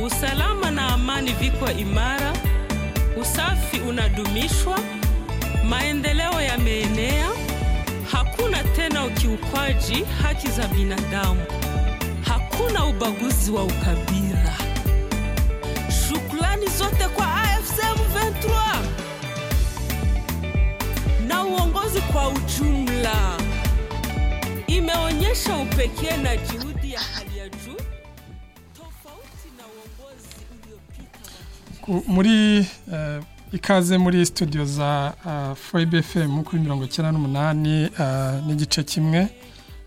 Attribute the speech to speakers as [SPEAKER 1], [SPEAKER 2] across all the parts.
[SPEAKER 1] usalama na amani viko imara, usafi unadumishwa, maendeleo yameenea, hakuna tena ukiukwaji haki za binadamu, hakuna ubaguzi wa ukabila. Shukrani zote kwa AFC M23 na uongozi kwa ujumla, imeonyesha upekee na juhudi ya hali ya juu tofauti na uongozi uliopita wa
[SPEAKER 2] Ku- muri eh, ikaze muri studio za uh, Freibe FM kuri mirongo icyenda n'umunani eh, n'igice kimwe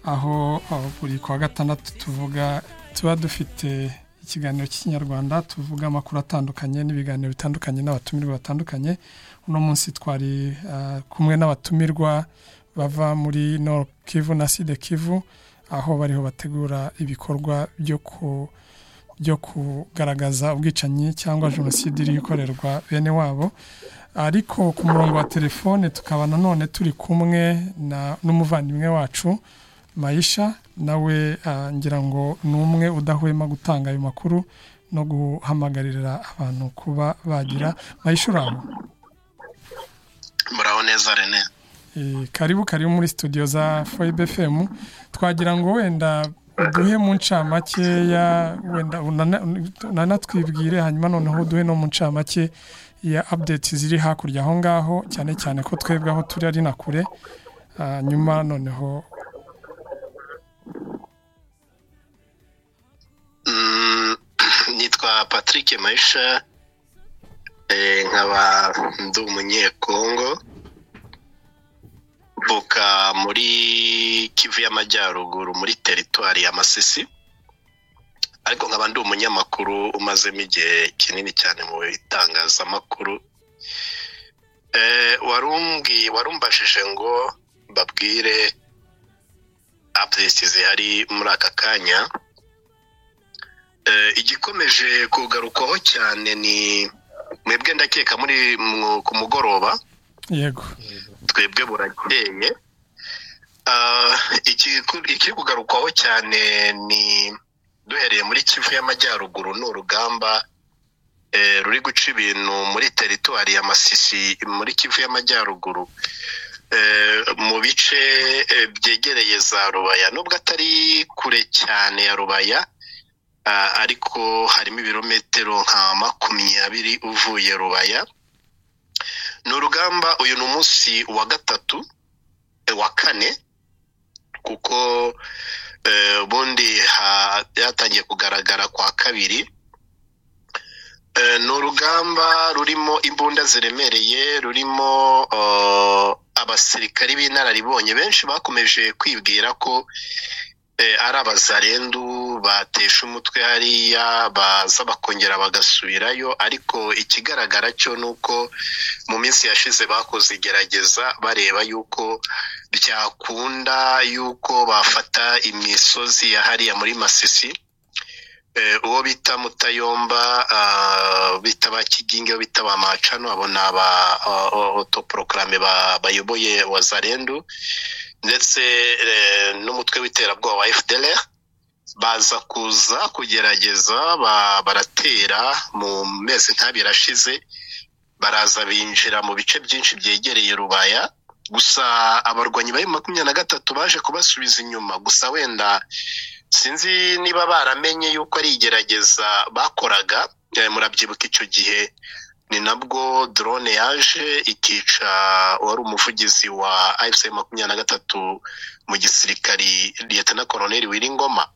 [SPEAKER 2] aho aho buri kwa gatandatu tuvuga tuba dufite ikiganiro cy'ikinyarwanda tuvuga amakuru atandukanye n'ibiganiro bitandukanye n'abatumirwa batandukanye uno munsi twari eh, kumwe n'abatumirwa bava muri Nord Kivu na Sud Kivu aho bariho bategura ibikorwa byo ku byo kugaragaza ubwicanyi cyangwa jenoside iri gukorerwa bene wabo ariko ku murongo wa telefone tukaba nanone turi kumwe na n'umuvandimwe wacu mayisha nawe ah, ngira ngo ni umwe udahwema gutanga ayo makuru no guhamagarira abantu kuba bagira mayisha uraho
[SPEAKER 3] muraho neza rene
[SPEAKER 2] Eh, karibu karibu muri studio za Foibe FM twagira ngo wenda uduhe mu ncamakeya wenda unana- unanatwibwire hanyuma noneho uduhe no mu ncamake ya update ziri hakurya aho ngaho cyane cyane ko twebwe aho turi ari na kure Ah, nyuma noneho
[SPEAKER 3] Mm, nitwa patrick mayisha eh, nkaba ndi umunyekongo mvuka muri kivu y'amajyaruguru muri teritwari ya masisi ariko nkaba ndi umunyamakuru umazemo igihe kinini cyane mu bitangazamakuru Eh, warumbwi warumbashije ngo babwire updates zihari muri aka kanya Eh, igikomeje kugarukwaho cyane ni mwebwe ndakeka muri mu- ku mugoroba
[SPEAKER 2] yego
[SPEAKER 3] twebwe burakeye Ah, ikiku- ikiri kugarukwaho cyane ni duhereye muri kivu y'amajyaruguru ni urugamba eh, ruri guca ibintu muri teritwari ya masisi muri kivu y'amajyaruguru Eh, mu bice eh, byegereye za rubaya nubwo atari kure cyane ya rubaya ah, ariko harimo ibirometero nka makumyabiri uvuye rubaya ni urugamba uyu ni umunsi wa gatatu eh, wa kane kuko eh, ubundi ha- byatangiye kugaragara kwa kabiri Eh, ni urugamba rurimo imbunda ziremereye rurimo eh, abasirikari b'inararibonye benshi bakomeje kwibwira ko eh, ari abazarendu batesha umutwe hariya baza bakongera bagasubirayo ariko ikigaragara cyo ni uko mu minsi yashize bakoze igerageza bareba yuko byakunda yuko bafata imisozi ya hariya muri masisi Eh, uwo bita mutayomba ah, bita ba kiginge uwo bita ba macano abo ni aba otoporokarame bayoboye wazarendu ndetse eh, n'umutwe w'iterabwoba wa fdr baza kuza kugerageza ba- baratera mu mezi nk'abiri ashize baraza binjira mu bice byinshi byegereye rubaya gusa abarwanyi ba makumyabiri na gatatu baje kubasubiza inyuma gusa wenda sinzi niba baramenye yuko ari igerageza bakoraga eh, murabyibuka icyo gihe ni nabwo drone yaje ikica uwari umuvugizi wa afc makumyabiri na gatatu mu gisirikari liyetana koroneli wiringoma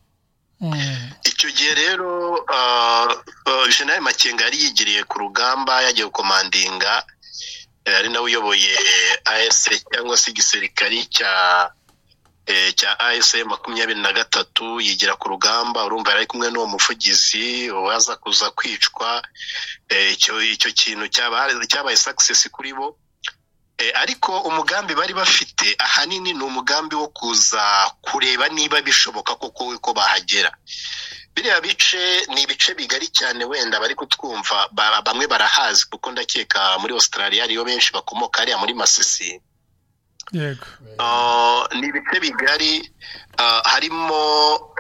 [SPEAKER 2] Mm,
[SPEAKER 3] icyo gihe rero ah, ah, jenerali makenga yari yigiriye ku rugamba yagiye gukomandinga eh, ari nawe uyoboye as cyangwa se igisirikari cya eh, cya as makumyabiri na gatatu yigira ku rugamba urumva yari ari kumwe n'uwo muvugizi waza kuza kwicwa eh, icyo icyo kintu cyaba- cyabaye success kuri bo Eh, ariko umugambi bari bafite ahanini ni umugambi wo kuza kureba niba bishoboka koko ko bahagera biriya bice ni ibice bigari cyane wenda bari kutwumva ba- bamwe barahazi kuko ndakeka muri australia ariyo benshi bakomoka hariya muri masisi
[SPEAKER 2] yego
[SPEAKER 3] Uh, ni ibice bigari uh, harimo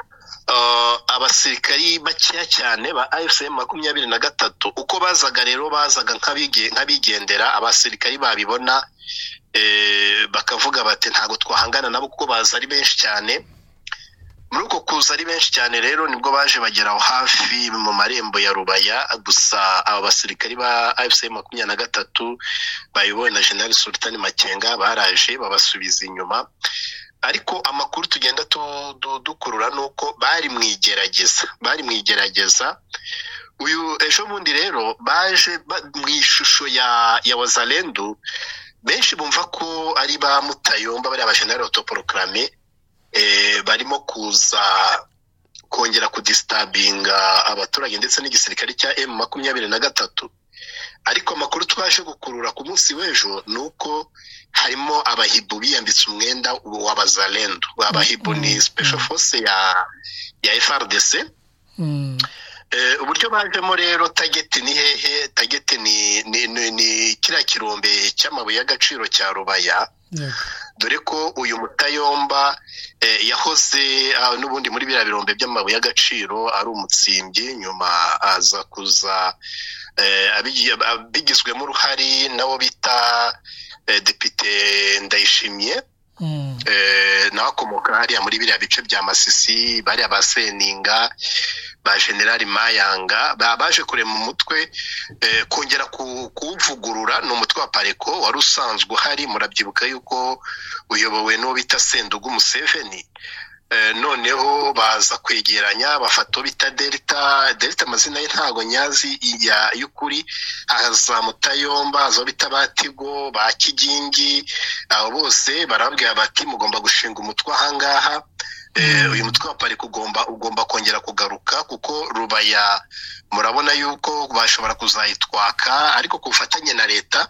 [SPEAKER 3] abasirikari bakeya cyane ba efuperi makumyabiri na gatatu uko bazaga rero bazaga nk'abigendera abasirikari babibona bakavuga bati ntabwo twahangana nabo kuko baza ari benshi cyane muri uko kuza ari benshi cyane rero nibwo baje bagera aho hafi mu marembo ya rubaya gusa aba basirikari ba efuperi makumyabiri na gatatu bayobowe na jenali sultani makenga baraje babasubiza inyuma ariko amakuru tugenda dukurura ni uko bari mu igerageza bari mu igerageza uyu ejo bundi rero baje mu ishusho ya wazarendu benshi bumva ko ari ba mutayomba bariya bajenali otoporokarame barimo kuza kongera kudisitabinga abaturage ndetse n'igisirikare cya emu makumyabiri na gatatu ariko amakuru twaje gukurura ku munsi w'ejo ni uko harimo abahibu biyambitse umwenda wa bazarendo abahibu ni sipesho fose ya frdc uburyo bajemo rero tageti ni hehe tageti ni kiriya kirombe cy'amabuye y'agaciro cya rubaya dore ko uyu mutayomba yahoze n'ubundi muri biriya birombe by'amabuye y'agaciro ari umutsimbyi nyuma aza kuza bigizwemo uruhare nabo bita depite ndayishimye nawe akomoka hariya muri biriya bice bya masisi bariya ba seninga ba generali mayanga baje kurema umutwe kongera kuwuvugurura ni umutwe wa pareko wari usanzwe uhari murabyibuka yuko uyobowe n'uwo bita sendugu museveni noneho baza kwegeranya bafata uwo bita delita delita amazina ye ntabwo nyazi y'ukuri haza mutayomba haza uwo bita batigo ba kigingi abo bose barambwira bati mugomba gushinga umutwe ahangaha uyu mutwe wa parike ugomba ugomba kongera kugaruka kuko rubaya murabona yuko bashobora kuzayitwaka ariko ku bufatanye na leta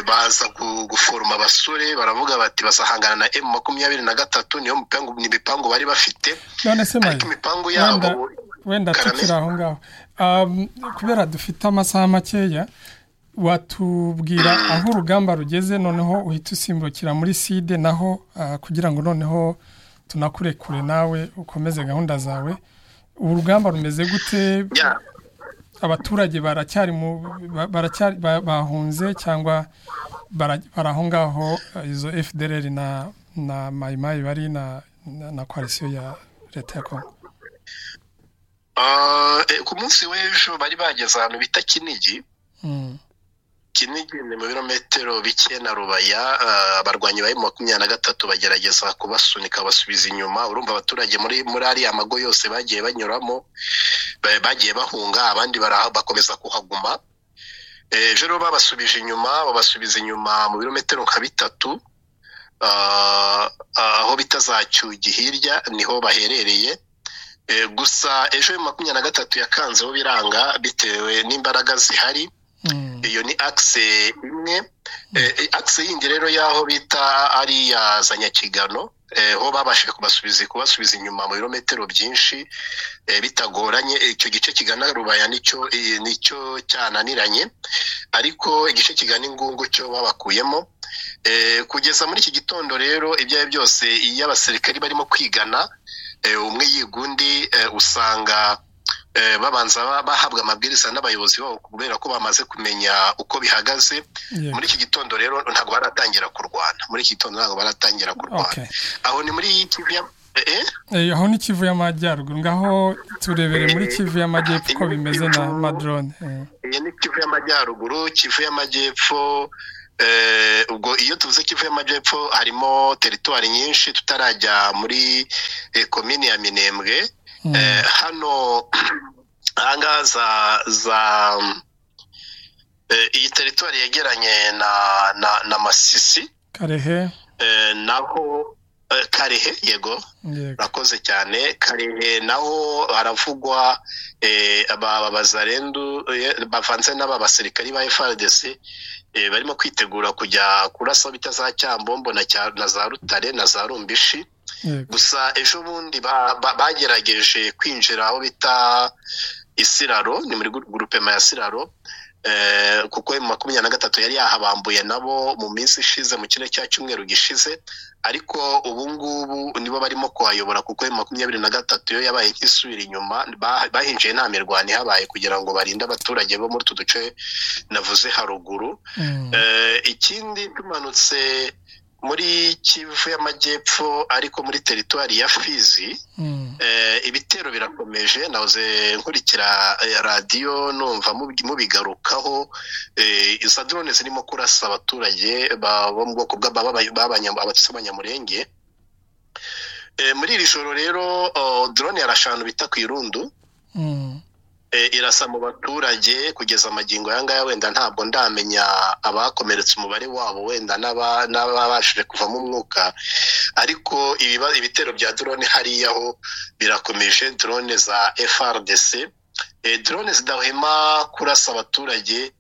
[SPEAKER 3] baza guforoma abasore baravuga bati basahangana na emu makumyabiri na gatatu niyo mipangu bari bafite ariko imipangu yabo
[SPEAKER 2] wenda tukiri aho ngaho kubera dufite amasaha makeya watubwira aho urugamba rugeze noneho uhita usimbukira muri side naho kugira ngo noneho tunakure kure nawe ukomeze gahunda zawe ubu rugamba rumeze gute abaturage baracyari bahunze cyangwa bari aho ngaho izo fdr na na mayimayi bari na koalisiyo ya leta ya kongo
[SPEAKER 3] ku munsi w'ejo bari bageze ahantu bita kinigi kinigi ni mu birometero bike na rubaya abarwanyi ba makumyabiri na gatatu bagerageza kubasunika basubiza inyuma urumva abaturage muri muri ariya mago yose bagiye banyuramo bagiye bahunga abandi bakomeza kuhaguma ejo rero babasubije inyuma babasubiza inyuma mu birometero nka bitatu aho bita za cyugi hirya niho baherereye gusa ejo makumyabiri na gatatu yakanzeho biranga bitewe n'imbaraga zihari iyo ni akise imwe akise yindi rero y'aho bita ari iya za nyakigano ho babashije kubasubiza kubasubiza inyuma mu birometero byinshi bitagoranye icyo gice kigana rubaya nicyo nicyo cyananiranye ariko igice kigana ingungu cyo babakuyemo kugeza muri iki gitondo rero ibyo ari byo byose iyo abasirikari barimo kwigana umwe yiga undi usanga babanza bahabwa amabwiriza n'abayobozi babo kubera ko bamaze kumenya uko bihagaze muri iki gitondo rero ntabwo baratangira kurwana muri iki gitondo ntabwo baratangira kurwana aho ni muri
[SPEAKER 2] aho ni kivu y'amajyaruguru ngaho turebere muri kivu y'amajyepfo uko bimeze na madrone
[SPEAKER 3] iyi ni kivu y'amajyaruguru kivu y'amajyepfo ubwo iyo tuvuze kivu y'amajyepfo harimo teritwari nyinshi tutarajya muri komini ya minembwe hano ahangaha za iyi teritwari yegeranye na masisi
[SPEAKER 2] karehe
[SPEAKER 3] naho karehe yego urakoze cyane karehe naho haravugwa aba bazarendu bavanze n'aba basirikari ba frdc barimo kwitegura kujya kurasa bita za cyambombo na za rutare na za rumbishi gusa ejo bundi bagerageje kwinjira aho bita isiraro ni muri gurupe ya siraro kuko makumyabiri na gatatu yari yahabambuye nabo mu minsi ishize mu kirere cya cyumweru gishize ariko ubu ngubu nibo barimo kuhayobora kuko makumyabiri na gatatu yo yabaye nk'isubira inyuma bahinjiye nta mirwano ihabaye kugira ngo barinde abaturage bo muri utu duce navuze haruguru ikindi tumanutse muri kivu y'amajyepfo ariko muri teritwari ya fizi ibitero birakomeje nahoze nkurikira radiyo numva mubigarukaho iza drone zirimo kurasa abaturage bo mu bwoko bw'abatutsi b'abanyamurenge muri iri joro rero drone yarashanu bita ku irundu irasa mu baturage kugeza amagingo aya ngaya wenda ntabwo ndamenya abakomeretse umubare wabo wenda n'ababashije kuvamo umwuka ariko ibitero bya drone hariya ho birakomeje drone za FRDC drone zidahema kurasa abaturage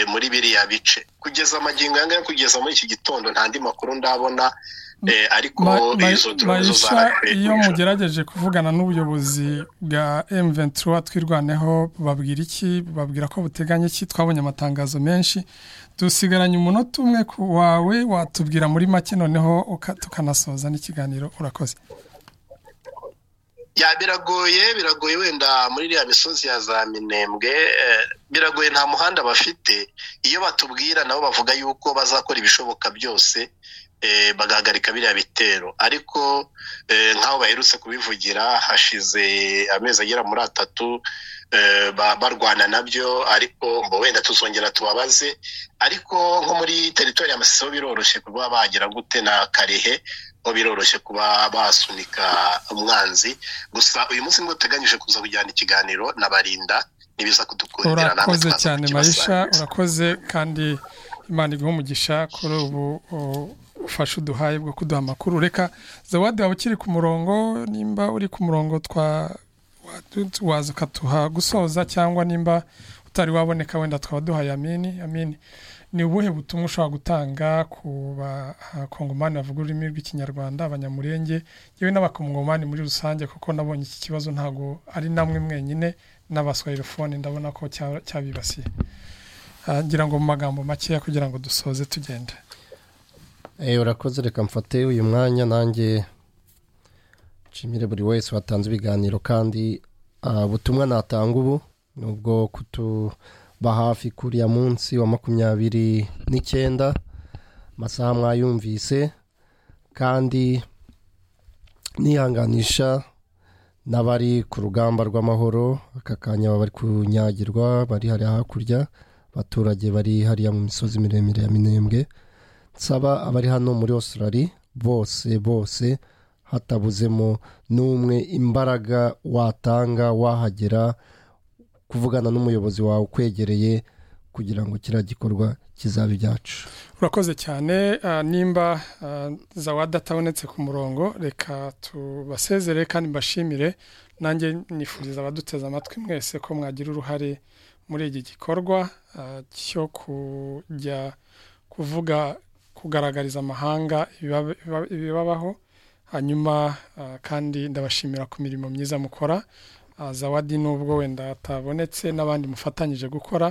[SPEAKER 3] muri biriya bice kugeza amagingo aya ngaya kugeza muri iki gitondo nta andi makuru ndabona ariko izo drone
[SPEAKER 2] iyo mugerageje kuvugana n'ubuyobozi bwa M23 twirwaneho babwira iki babwira ko buteganya iki twabonye amatangazo menshi dusigaranye umunota umwe wawe watubwira muri make noneho tukanasoza n'ikiganiro urakoze
[SPEAKER 3] ya biragoye biragoye wenda muri iriya misozi ya za minembwe biragoye nta muhanda bafite iyo batubwira nabo bavuga yuko bazakora ibishoboka byose bagahagarika biriya bitero ariko nk'aho baherutse kubivugira hashize amezi agera muri atatu barwana nabyo ariko ngo wenda tuzongera tubabaze ariko nko muri teritori ya masisi ho biroroshye kuba bagera gute na karehe ho biroroshye kuba basunika umwanzi gusa uyu munsi niwo uteganyije kuza kujyana ikiganiro na barinda ntibiza kudukundira
[SPEAKER 2] urakoze cyane mayisha urakoze kandi imana iguha umugisha kuri ubu ufashe uduhaye bwo kuduha amakuru reka zawadi waba ukiri ku murongo nimba uri ku murongo twa waza ukatuha gusoza cyangwa nimba utari waboneka wenda twaba duhaye amini amini ni ubuhe butumwa ushobora gutanga ku bakongomani bavuga ururimi rw'ikinyarwanda abanyamurenge yewe n'abakongomani muri rusange kuko nabonye iki kibazo ntabwo ari namwe mwenyine n'abaswayirofone ndabona ko cyabibasiye ngira ngo mu magambo makeya kugira ngo dusoze tugende
[SPEAKER 4] urakoze reka mfate uyu mwanya nanjye nshimire buri wese watanze ibiganiro kandi ubutumwa natanga ubu ni ubwo kutuba hafi kuriya munsi wa makumyabiri n'icyenda amasaha mwayumvise kandi nihanganisha n'abari ku rugamba rw'amahoro aka kanya bari kunyagirwa bari hariya hakurya abaturage bari hariya mu misozi miremire ya minembwe nsaba abari hano muri Australia bose bose hatabuzemo n'umwe imbaraga watanga wahagera kuvugana n'umuyobozi wawe ukwegereye kugira ngo kiriya gikorwa kizabe ibyacu
[SPEAKER 2] urakoze cyane nimba zawada atabonetse ku murongo reka tubasezere kandi mbashimire nanjye nifuriza abaduteze amatwi mwese ko mwagira uruhare muri iki gikorwa cyo kujya kuvuga kugaragariza amahanga ibibabaho hanyuma kandi ndabashimira ku mirimo myiza mukora zawadi nubwo wenda atabonetse n'abandi mufatanyije gukora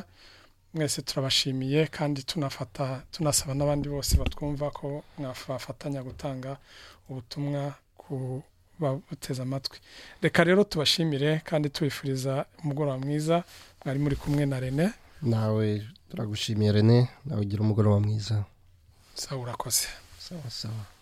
[SPEAKER 2] mwese turabashimiye kandi tunafata tunasaba n'abandi bose batwumva ko mwafatanya gutanga ubutumwa ku babuteze amatwi reka rero tubashimire kandi tubifuriza umugoroba mwiza mwari muri kumwe na rene
[SPEAKER 4] nawe turagushimiye rene nawe ugira umugoroba mwiza
[SPEAKER 2] sawa urakoze
[SPEAKER 4] sawa sawa